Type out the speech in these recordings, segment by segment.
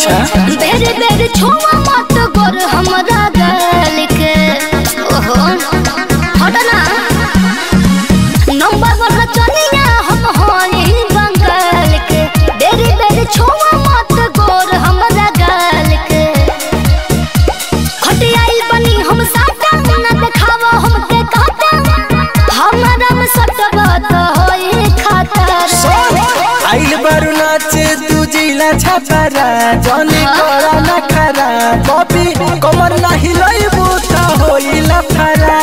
अच्छा बेर बेर छुआ मत गोर हमरा गल के ओहो हट ना नंबर वन चनिया हम होई बंगाल के बेर बेर छुआ मत गोर हमरा गल के हटियाइल बनी हम साटा ना देखावा हमके काटा हमरा में सटवा तो होई खतर आइल बारू नाचे तू जिला छपरा जनी करा ना खरा बॉबी कमर ना हिलैबू त होइला फरा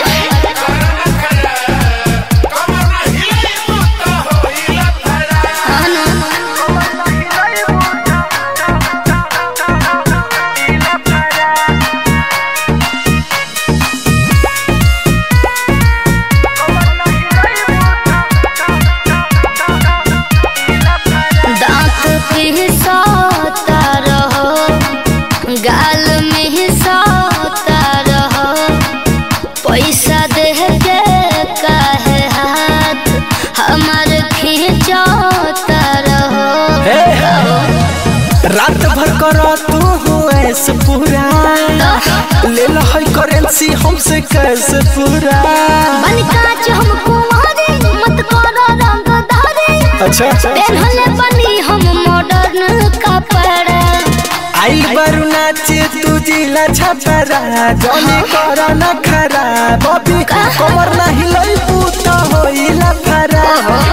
दांत पिसता रहो गाल में हिसाता रहो पैसा दे के काहे हाथ हमार खींचता रहो हे रात भर कर तू हो ऐसे पूरा ले लो है करेंसी हमसे कैसे पूरा बन काच हम कुंवारे मत करो रंगदारे अच्छा पहनले बनी हम मॉडर्न कपड़ा आइल बारू नाचे तू जिला छपरा जनी करा ना खरा बॉबी कमर ना हिलैबू त होइला फरा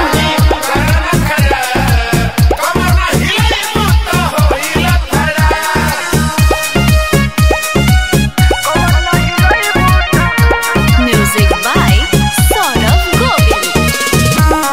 Music by Saurav Govind.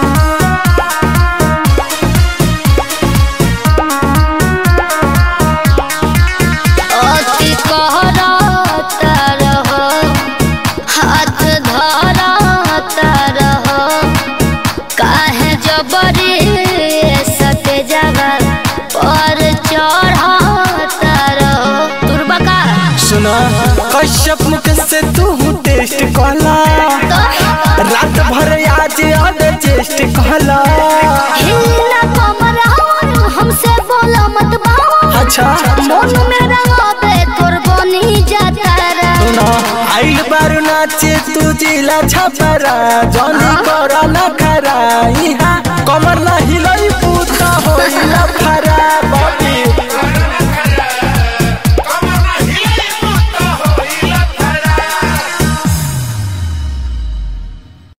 अति कहरता रहो हाथ धरता रहो काहे जबरी सटे जावा पर चढ़ता रहो तुरबका सुना कश्यप मुख से तू टेस्ट कहला रात भर आज अड चेस्ट कहला हिलना कमर हवन हमसे बोला मत बाबा अच्छा मन में रंगाबे तोर बनी जाता रा सुना आइल बारू नाचे तू जिला छपरा जनी करा ना खरा इहा कमर ना